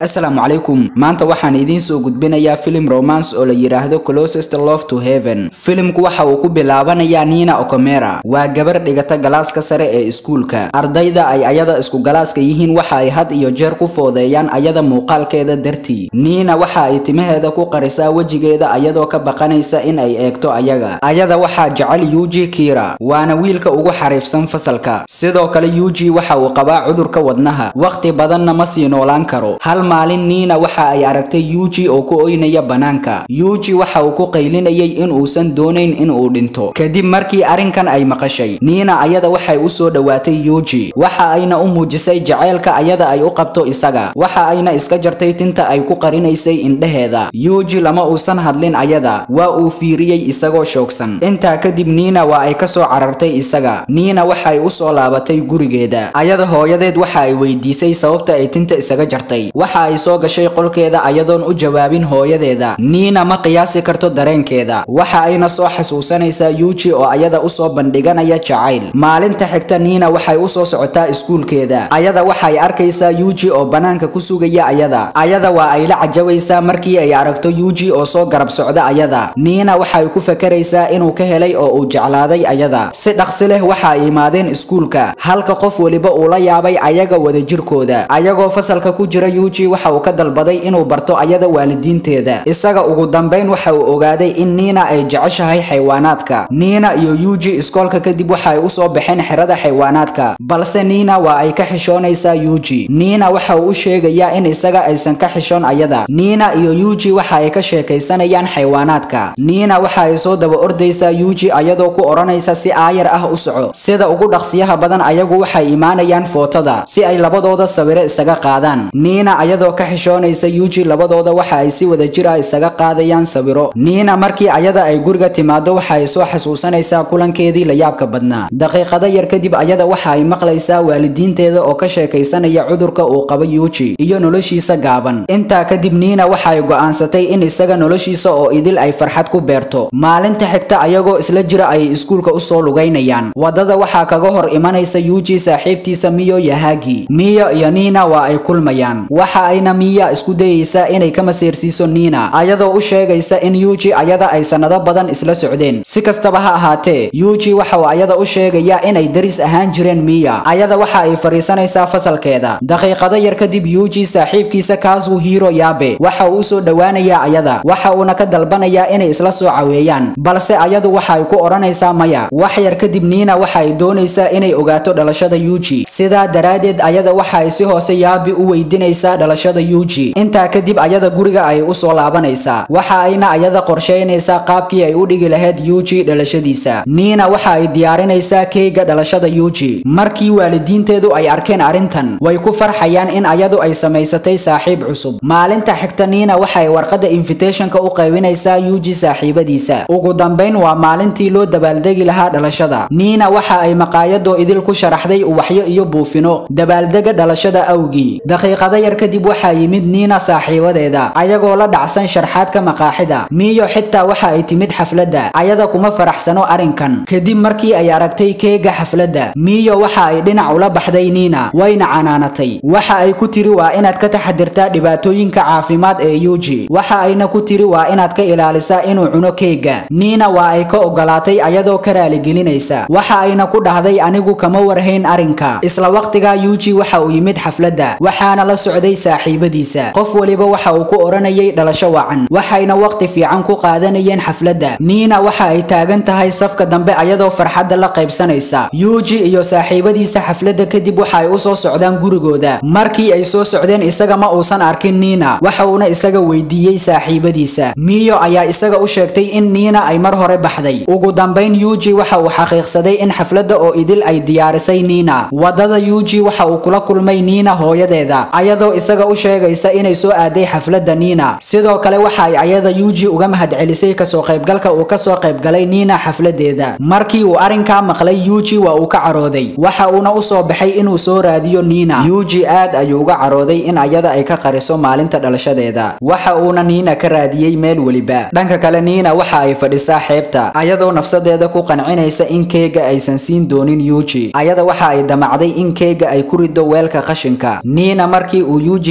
asalaamu calaykum maanta waxaan idiin soo gudbinayaa filim romance oo la yidhaahdo closest love to heaven filimku waxa uu ku bilaabanayaa nina okomera waa gabar dhigata galaaska sare ee iskuulka ardayda ay ayada isku galaaska yihiin waxa ay had iyo jeer ku foodeeyaan ayada muuqaalkeeda dartii niina waxa ay timaheeda ku qarisaa wejigeeda ayadoo ka baqanaysa in ay eegto ayaga ayada waxaa jecel yuji kira waana wiilka ugu xariifsan fasalka sidoo kale yuji waxa uu qabaa cudurka wadnaha waqti badanna ma sii noolaan karo hal maalin niina waxa ay aragtay yuji oo ku oynaya banaanka yuji waxa uu ku qaylinayay in uusan doonayn in uu dhinto kadib markii arrinkan ay maqashay niina ayada waxay u soo dhowaatay yuji waxa ayna u muujisay jacaylka ayada ay u qabto isaga waxa ayna iska jartay tinta ay ku qarinaysay indheheeda yuji lama uusan hadlin ayada waa uu fiiriyey isagoo shoogsan intaa kadib niina waa ay ka soo carartay isaga niina waxay u soo laabatay gurigeeda ayada hooyadeed waxa ay weydiisay sababta ay tinta isaga jartay waxa ay soo gashay qolkeeda ayadoon u jawaabin hooyadeeda niina ma qiyaasi karto dareenkeeda waxa ayna soo xasuusanaysaa yuji oo ayada usoo bandhiganaya jacayl maalinta xigta niina waxay usoo socotaa iskuulkeeda ayada waxay arkaysaa yuji oo banaanka ku sugaya ayada ayada waa ay la cajabaysaa markii ay aragto yuji oo soo garab socda ayada niina waxay ku fakaraysaa inuu ka helay oo uu jeclaaday ayada si dhaqsi leh waxa ay imaadeen iskuulka halka qof weliba uu la yaabay ayaga wadajirkooda ayagoo fasalka ku jira yuji waxa uu ka dalbaday inuu barto ayada waalidiinteeda isaga ugu dambayn waxa uu ogaaday in niina ay jeceshahay xayawaanaadka niina iyo yuji iskoolka kadib waxa ay usoo baxeen xerada xayawaanaadka balse niina waa ay ka xishoonaysaa yuji niina waxa uu u sheegayaa in isaga aysan ka xishoon ayada niina iyo yuji waxa ay ka sheekaysanayaan xayawaanaadka niina waxa ay soo daba ordaysaa yuji ayadoo ku odhanaysa si aayar ah u soco sida ugu dhaqsiyaha badan ayagu waxay imaanayaan footada si ay labadooda sawiro isaga qaadaan niina ayadoo ka xishoonaysa yuji labadooda waxa ay si wadajir ah isaga qaadayaan sawiro niina markii ayada ay guriga timaado waxa ay soo xasuusanaysaa kulankeedii la yaabka badnaa daqiiqada yar kadib ayada waxa ay maqlaysaa waalidiinteeda oo ka sheekaysanaya cudurka uu qaba yuji iyo noloshiisa gaaban intaa kadib niina waxa ay go'aansatay in isaga noloshiisa oo idil ay farxad ku beerto maalinta xigta ayagoo isla jira ayay iskuulka usoo lugaynayaan wadada waxaa kaga hor imanaysa yuji saaxiibtiisa miyo yahagi miyo iyo niina waa ay kulmayaan waxa ayna miya isku dayaysaa inay ka maseersiiso niina ayadoo u sheegaysa in yuji ayada ay sanado badan isla socdeen si kastaba ha ahaatee yuji waxa uu ayada u sheegayaa inay daris ahaan jireen miya ayada waxa ay fadhiisanaysaa fasalkeeda daqiiqado yar kadib yuji saaxiibkiisa kaasu hiro yaabe waxa uu usoo dhowaanayaa ayada waxa uuna ka dalbanayaa inay isla soo caweeyaan balse ayadu waxa ay ku odhanaysaa maya wax yar kadib niina waxa ay doonaysaa inay ogaato dhalashada yuji sidaa daraaddeed ayada waxa ay si hoose yaabi u weydiinaysaa dhalashada yuji intaa kadib ayada guriga ay usoo laabanaysaa waxa ayna ayada qorsheynaysaa qaabkii ay u dhigi lahayd yuji dhalashadiisa niina waxa ay diyaarinaysaa keega dhalashada yuji markii waalidiinteedu ay arkeen arrintan way ku farxayaan in ayadu ay samaysatay saaxiib cusub maalinta xigta niina waxay warqadda invitationka u qaybinaysaa yuji saaxiibadiisa ugu dambayn waa maalintii loo dabaaldegi lahaa dhalashada niina waxa ay maqaayadoo idil ku sharaxday uwaxyo iyo buufino dabaaldega dhalashada awgii daqiiqada yar kadib waxaa yimid niina saaxiibadeeda ayagoo la dhacsan sharxaadka maqaaxida miyo xitaa waxa ay timid xafladda ayada kuma faraxsano arrinkan kadib markii ay aragtay keega xafladda miyo waxa ay dhinac ula baxday niina wayna canaanatay waxa ay ku tiri waa inaad ka taxadirtaa dhibaatooyinka caafimaad ee yuji waxa ayna ku tiri waa inaad ka ilaalisaa inuu cuno keega niina waa ay ka ogolaatay ayadoo ka raaligelinaysa waxa ayna ku dhahday anigu kama warhayn arrinka isla waqtigaa yuji waxa uu yimid xafladda waxaana la socday saaxiibadiisa qof weliba waxa uu ku odhanayay dhalasho wacan waxayna waqti fiican ku qaadanayeen xafladda niina waxa ay taagan tahay safka dambe ayadoo farxadda la qaybsanaysa yuji iyo saaxiibadiisa xafladda kadib waxa ay usoo socdaan gurigooda markii ay soo socdeen isaga ma uusan arkin niina waxa uuna isaga weydiiyey saaxiibadiisa miyo ayaa isaga u sheegtay in niina ay mar hore baxday ugu dambayn yuji waxa uu xaqiiqsaday in xafladda oo idil ay diyaarisay niina wadada yuji waxa uu kula kulmay niina hooyadeeda ayadoo isaga u sheegaysa inay soo aaday xafladda niina sidoo kale waxa ay ayada yuji uga mahadcelisay kasoo qaybgalka uu kasoo qaybgalay niina xafladeeda markii uu arrinkaa maqlay yuji waa uu ka carooday waxa uuna usoo baxay inuu soo raadiyo niina yuji aad ayuu uga carooday in ayada ay ka qariso maalinta dhalashadeeda waxa uuna niina ka raadiyey meel weliba dhanka kale niina waxa ay fadhisaa xeebta ayadoo nafsadeeda ku qancinaysa in keega aysan siin doonin yuji ayada waxa ay damacday in keega ay ku rido weelka qashinka niina markii uu yuji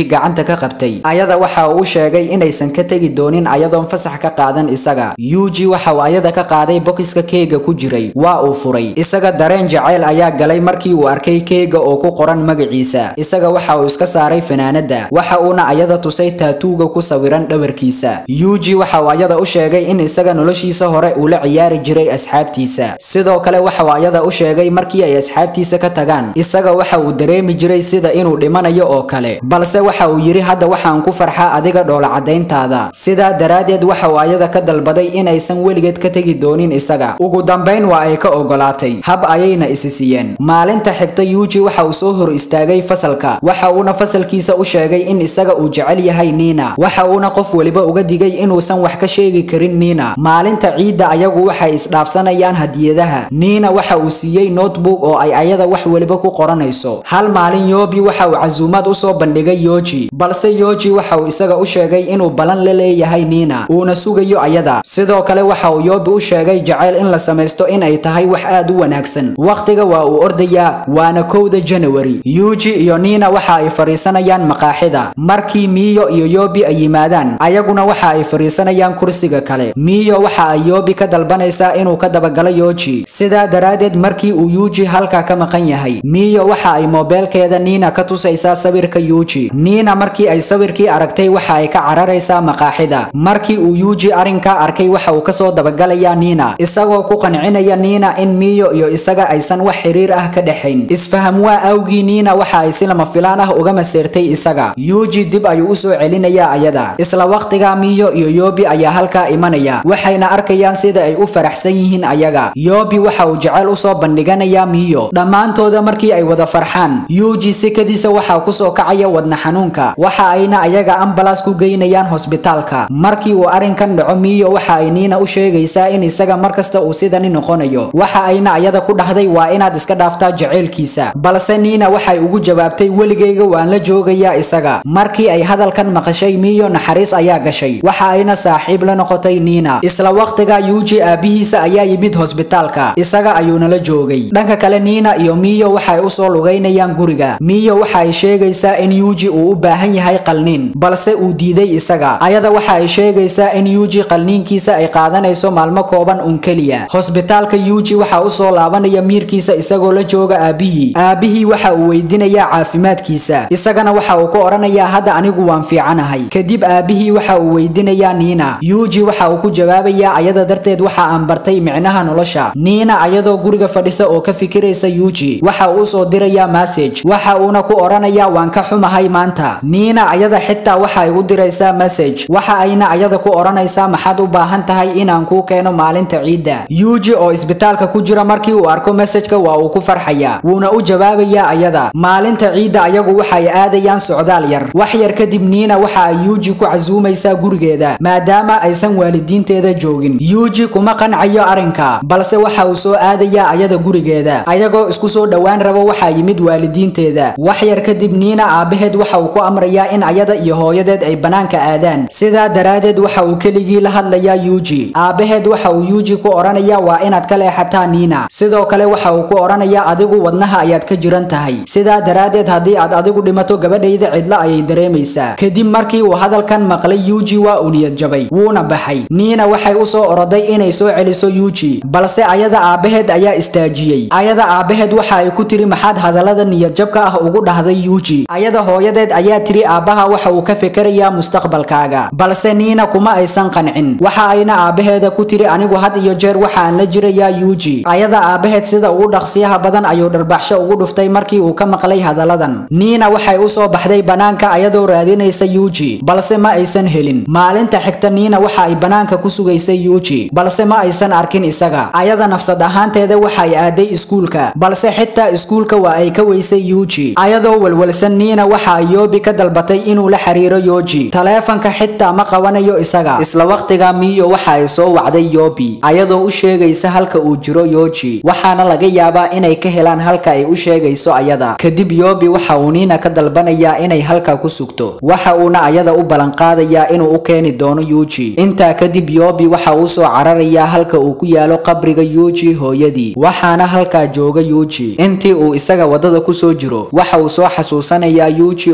yuuji gacanta ka qabtay ayada waxa uu u sheegay inaysan ka tegi doonin ayadoon fasax ka qaadan isaga yuuji waxa uu ayada ka qaaday bokiska keega ku jiray waa uu furay isaga dareen jacayl ayaa galay markii uu arkay keega oo ku qoran magaciisa isaga waxa uu iska saaray fanaanada waxa uuna ayada tusay taatuuga ku sawiran dhabarkiisa yuuji waxa uu ayada u sheegay in isaga noloshiisa hore uu la ciyaari jiray asxaabtiisa sidoo kale waxa uu ayada u sheegay markii ay asxaabtiisa ka tagaan isaga waxa uu dareemi jiray sida inuu dhimanayo oo kale balse waxa uu yidhi hadda waxaan ku farxaa adiga dhoola caddayntaada sidaa daraaddeed waxa uu ayada ka dalbaday inaysan weligeed ka tegi doonin isaga ugu dambayn waa ay ka ogolaatay hab ayayna isi siiyeen maalinta xigta yuuji waxa uu soo hor istaagay fasalka waxa uuna fasalkiisa u sheegay in isaga uu jecel yahay niina waxa uuna qof weliba uga digay inuusan wax ka sheegi karin niina maalinta ciidda ayagu waxay isdhaafsanayaan hadiyadaha niina waxa uu siiyey notebook oo ay ayada wax weliba ku qoranayso hal maalin yoobi waxa uu casuumaad u soo bandhigay yooji balse yooji waxa uu isaga u sheegay inuu balan la leeyahay niina uuna sugayo ayada sidoo kale waxa uu yoobi u sheegay jacayl in la samaysto in ay tahay wax aad u wanaagsan wakhtiga waa uu ordayaa waana kowda janawari yuuji iyo niina waxa ay fadhiisanayaan maqaaxida markii miyo iyo yoobi ay yimaadaan ayaguna waxa ay fadhiisanayaan kursiga kale miyo waxa ay yoobi ka dalbanaysaa inuu ka dabagalo yooji sidaa daraaddeed markii uu yuuji halkaa ka maqan yahay miyo waxa ay moobeelkeeda niina ka tusaysaa sawirka yuuji niina markii ay sawirkii aragtay waxa ay ka cararaysaa maqaaxida markii uu yuuji arrinkaa arkay waxa uu kasoo dabagalayaa niina isagoo ku qancinaya niina in miyo iyo isaga aysan wax xiriir ah ka dhexayn isfaham waa awgii niina waxa ay si lama filaan ah uga maseertay isaga yuuji dib ayuu u soo celinayaa ayada isla waqtiga miyo iyo yoobi ayaa halkaa imanaya waxayna arkayaan sida ay u faraxsan yihiin ayaga yoobi waxa uu jecel usoo bandhiganayaa miyo dhammaantooda markii ay wada farxaan yuuji sikadiisa waxaa kusoo kacaya wadna xanuunka waxa ayna ayaga ambalas ku geynayaan hosbitaalka markii uu arrinkan dhaco miyo waxa ay niina u sheegaysaa in isaga markasta uu sidani noqonayo waxa ayna ayada ku dhahday waa inaad iska dhaaftaa jaceylkiisa balse niina waxay ugu jawaabtay weligayga waan la joogayaa isaga markii ay hadalkan maqashay miyo naxariis ayaa gashay waxa ayna saaxiib la noqotay niina isla waqtiga yuuji aabihiisa ayaa yimid hosbitaalka isaga ayuuna la joogay dhanka kale niina iyo miyo waxay usoo lugaynayaan guriga miyo waxa ay sheegaysaa in yuuji uu u baahan yahay qalniin balse uu diiday isaga ayada waxa ay sheegaysaa in yuuji qalniinkiisa ay qaadanayso maalmo kooban un keliya hosbitaalka yuuji waxa usoo laabanaya miirkiisa isagoo la jooga aabihii aabihii waxa uu weydiinayaa caafimaadkiisa isagana waxa uu ku odhanayaa hadda anigu waan fiicanahay kadib aabihii waxa uu weydiinayaa niina yuuji waxa uu ku jawaabayaa ayada darteed waxa aan bartay micnaha nolosha niina ayadoo guriga fadhisa oo ka fikiraysa yuuji waxa uu usoo dirayaa message waxa uuna ku odhanayaa waan ka xumahay maanta niina ayada xitaa waxa ay u diraysaa message waxa ayna ayada ku odhanaysaa maxaad u baahan tahay inaan kuu keeno maalinta ciidda yuuji oo isbitaalka ku jira markii uu arko messageka waa uu ku farxayaa wuuna u jawaabayaa ayada maalinta ciidda ayagu waxay aadayaan socdaal yar wax yar kadib niina waxa ay yuuji ku casuumaysaa gurigeeda maadaama aysan waalidiinteeda joogin yuuji kuma qancayo arrinka balse waxa uu soo aadayaa ayada gurigeeda ayagoo isku soo dhowaan rabo waxaa yimid waalidiinteeda wax yar kadib niina aabaheed waxa uu ku amrayaa in ayada iyo hooyadeed ay banaanka aadaan sidaa daraaddeed waxa uu keligii la hadlayaa yuuji aabaheed waxa uu yuuji ku odhanayaa waa inaad ka leexataa niina sidoo kale waxa uu ku odhanayaa adigu wadnaha ayaad ka jiran tahay sidaa daraaddeed haddii aad adigu dhimato gabadhayda cidlo ayay dareemaysaa kadib markii uu hadalkan maqlay yuuji waa uu niyad jabay wuuna baxay niina waxay u soo oroday inay soo celiso yuuji balse ayada aabaheed ayaa istaajiyey ayada aabaheed waxa ay ku tiri maxaad hadallada niyad jabka ah ugu dhahday yuuji ayada hooyadeed ayaa tiri aabbaha waxa uu ka fikerayaa mustaqbalkaaga balse niina kuma aysan qancin waxa ayna aabaheeda ku tiri anigu had iyo jeer waxaan la jirayaa yuuji ayada aabaheed sida ugu dhaqsiyaha badan ayuu dharbaxsho ugu dhuftay markii uu ka maqlay hadalladan niina waxay u soo baxday banaanka ayadoo raadinaysa yuuji balse ma aysan helin maalinta xigta niina waxa ay banaanka ku sugaysay yuuji balse ma aysan arkin isaga ayada nafsad ahaanteeda waxa ay aaday iskuulka balse xitaa iskuulka waa ay ka weysay yuuji ayadoo walwalsan niina waxa ay yoobi ka dalbatay inuu la xiriiro yooji taleefanka xitaa ma qabanayo isaga isla waqtiga miyo waxa ay soo wacday yoobi ayadoo u sheegaysa halka uu jiro yooji waxaana laga yaabaa inay ka helaan halka ay u sheegayso ayada kadib yoobi waxa uu niina ka dalbanayaa inay halka ku sugto waxa uuna ayada u ballanqaadayaa inuu u keeni doono yuuji intaa kadib yoobi waxa uu soo cararayaa halka uu ku yaalo qabriga yuuji hooyadii waxaana halkaa jooga yuuji intii uu isaga wadada kusoo jiro waxa uu soo xasuusanayaa yuuji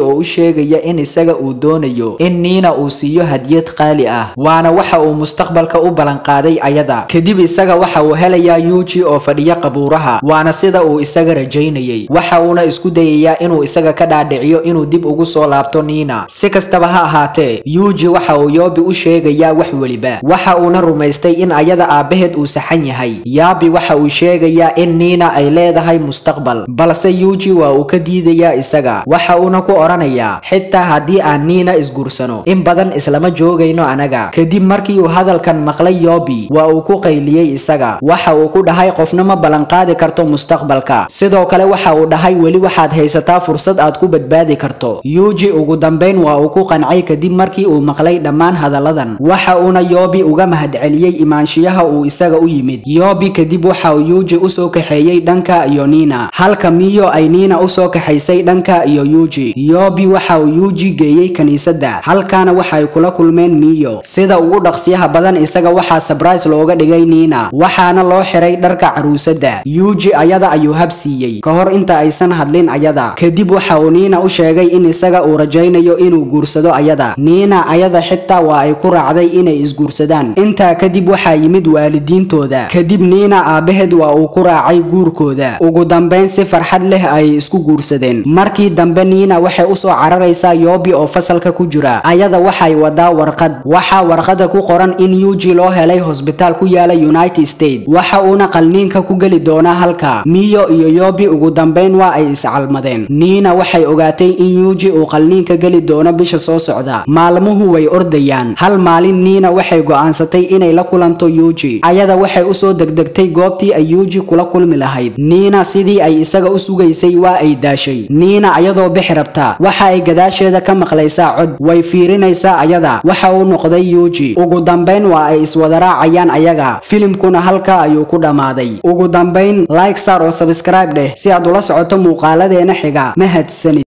oo u sheegaya in isaga uu doonayo in niina uu siiyo hadiyad qaali ah waana waxa uu mustaqbalka u ballanqaaday ayada kadib isaga waxa uu helayaa yuuji oo fadhiya qabuuraha waana sida uu isaga rajaynayay waxa uuna isku dayayaa inuu isaga ka dhaadhiciyo inuu dib ugu soo laabto niina si kastaba ha ahaatee yuuji waxa uu yoobi u sheegayaa wax weliba waxa uuna rumaystay in ayada aabbaheed uu saxan yahay yaabi waxa uu sheegayaa in niina ay leedahay mustaqbal balse yuuji waa uu ka diidayaa isaga waxa uuna ku odhanayaa xitaa haddii aan niina isguursano in badan islama joogayno anaga kadib markii uu hadalkan maqlay yoobi waa uu ku qayliyey isaga waxa uu ku dhahay qofna ma ballanqaadi karto mustaqbalka sidoo kale waxa uu dhahay weli waxaad haysataa fursad aad ku badbaadi karto yuuji ugu dambayn waa uu ku qancay kadib markii uu maqlay dhammaan hadalladan waxa uuna yoobi uga mahadceliyey imaanshiyaha uu isaga u yimid yoobi kadib waxa uu yuuji usoo kaxeeyey dhanka iyo niina halka miyo ay niina usoo kaxaysay dhanka iyo yuuji yoobi waxa uu yuuji geeyey kiniisadda halkaana waxay kula kulmeen miyo sida ugu dhaqsiyaha badan isaga waxaa sabrise looga dhigay niina waxaana loo xiray dharka caruusadda yuuji ayada ayuu habsiiyey ka hor inta aysan hadlin ayada kadib waxa uu niina u sheegay in isaga uu rajaynayo inuu guursado ayada niina ayada xitaa waa ay ku raacday inay isguursadaan intaa kadib waxaa yimid waalidiintooda kadib niina aabbaheed waa uu ku raacay guurkooda ugu dambayn si farxad leh ay isku guursadeen markii dambe niina waxay usoo cararaysaa yoobi oo fasalka ku jira ayada waxay wadaa warqad waxaa warqada ku qoran in yuuji loo helay hosbitaal ku yaala united state waxa uuna qalniinka ku geli doonaa halka miyo iyo yoobi ugu dambayn waa ay iscalmadeen niina waxay ogaatay in yuuji uu qalniinka geli doono bisha soo socda maalmuhu way ordayaan hal maalin niina waxay go'aansatay inay la kulanto yuuji ayada waxay usoo degdegtay goobtii ay yuuji kula kulmi lahayd niina sidii ay isaga u sugaysay waa ay daashay niina ayadoo bixi rabta waxa ay gadaasheeda ka maqlaysaa cod way fiirinaysaa ayada waxa uu noqday yuuji ugu dambayn waa ay iswada raacayaan ayaga filimkuna halka ayuu ku dhammaaday ugu dambayn like sar oo sabscribe dheh si aad ula socoto muuqaaladeena xiga mahadsanid